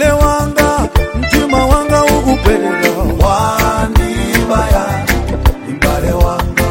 mbale wanga mtima wanga ukupenda wandibaya mbale wanga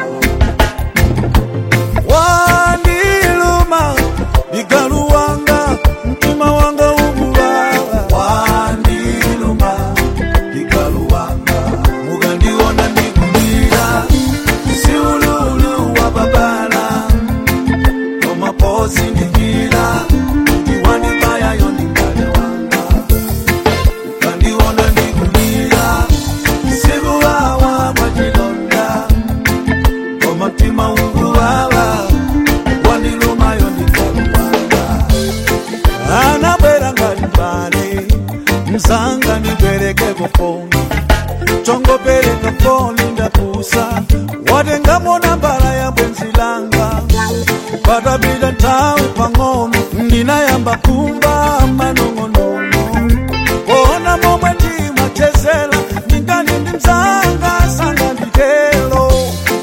wandiluma ligalu wanga mtima wanga ukubaba wandiluma ligalu wanga mugandiona ndikulira siululu wa babala omapozi ndikira ndiwandibayayo ndingale wanga mugandiona ndikulira sikuwawa mwachilonda omutima ungubaba wandilumayo ndikaluwanga anabwera ngati mbale mzanga nibwereke kufoni tongopereka foni ndapusa watengamona mbala ya bwenzi langa patapita nthawi pang'ono ndinayamba kumba manong'onono kuona momwe ndimachezera ndingani ndi mzanga sanga nditelo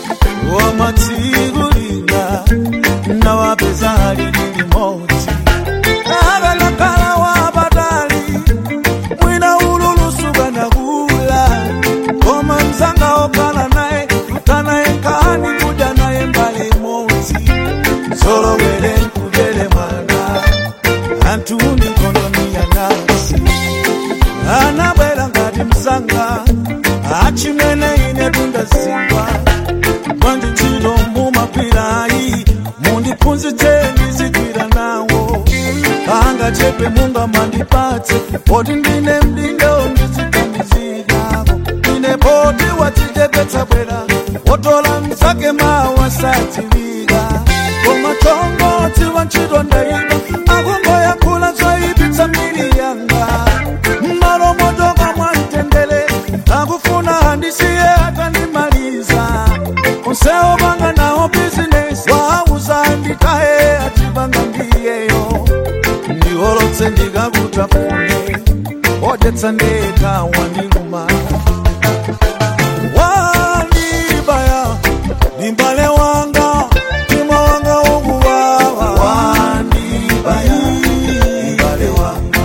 wamatsikulira nawapeza halili limodzi avelakhala wapatali mwina ululusuka nakula koma mzanga okhala naye kutanaye nkhani kudya naye mbali imodzi solowere nkubere mwana anthu ndi nkondoni ya nasi anabwera ngati mzanga achimene ine tundazingwa mwanji ntchito mumagwirayi mundiphunzitseni zigwira nawo angachepe munga mandipatse poti ndine mdindo ndiziganizirako ine poti wadzichepetsa bwera wotola mzake mawa sadziwika koma chongotsi wa ntchito ndaiba akungoyankhula zoyipitsa miri yanga mmalo motoka mwamtendere akufuna handisiye akandimaliza onsewo panga nawo bizinesi wauza nditaye atipanga ndiyeyo ndiholotse ndikakutafune odetsa ndeka wandiluma wandibaya ndimbale wanga mtima wanga ukuwawa wandibaya ndimbale wanga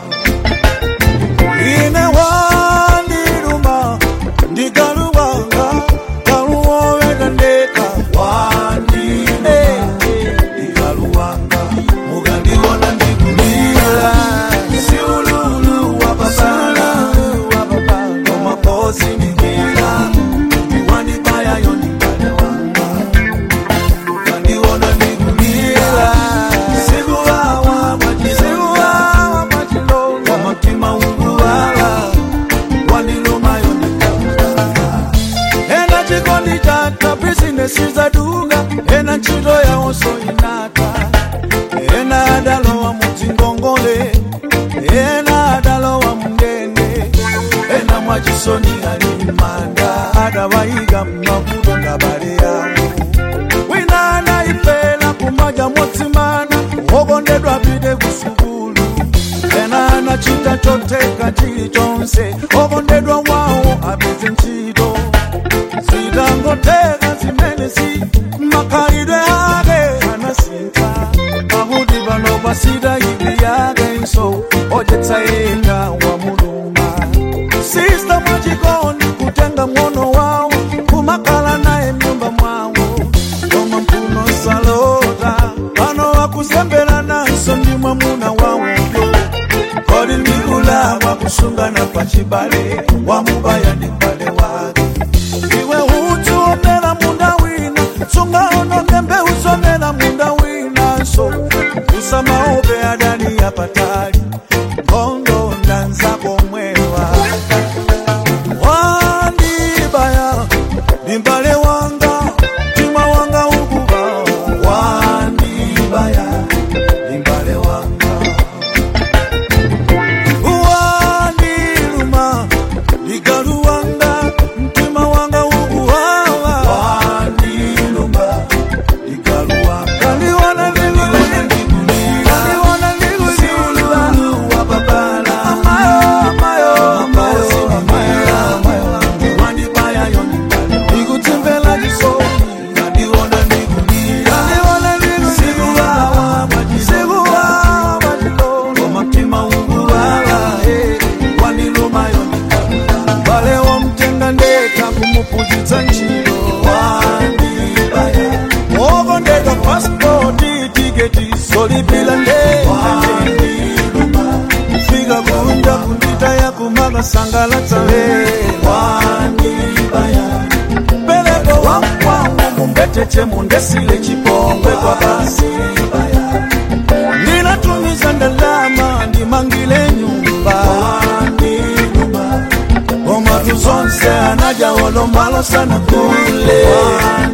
ine wandiluma ndikaluwanga kaluwoweka ndeka wandine ndikaluwanga mukandiona ndikulira siululu wapapala omaposi ndikira ndiwandibayayo ndikale wanga mukandiona ndikulira sikuwawa mwachilonda omutima unguwawa wandilumayo ndikawanga ena chikondi chata bizinesi zaduka ena ntchito yawonso inata ena adalowa mudzingongole ena adalowa mundende ena mwachisoni ali manda adawayika mmavuto ngabale yawo wina anayipela kumaja motsimana wokondedwa pite kusukulu ena anachita choteka chilichonse okondedwa wawo apeze ntchito zitangoteka zimene si makhalidwe ake anasintha pakuti pano pasita ivi yakenso odyetsa yenga wa muluma sista mwachikondi kutenga mwono wawo kumakhala naye mnyumba mwawo koma mphuno salota pano wakuzembera nanso ndi mwamuna wawoyo kodi ndikulakwa kusungana pa chibale wamubaya ndi mbale wake iwe udzu omera munda wina tsunga ononge mbewu zomera munda winanso usamaope adani yapatali nkhondo ndanzako mwewa wandibaya ndimbale wanga mtima wanga ukuba wandibaya ndimbale wanga wandiluma ligalu wanga mtima wanga ukuwawa wandiluma ligalu wanga kaliwana ligulila kaliwana ligulila basangalatsa wandibaya peleko wakwangu mumbetete mundesile chipongwe kwa basi ndinatumiza ndalama ndimangile nyumba omatu zonse anaja olombalo sana kule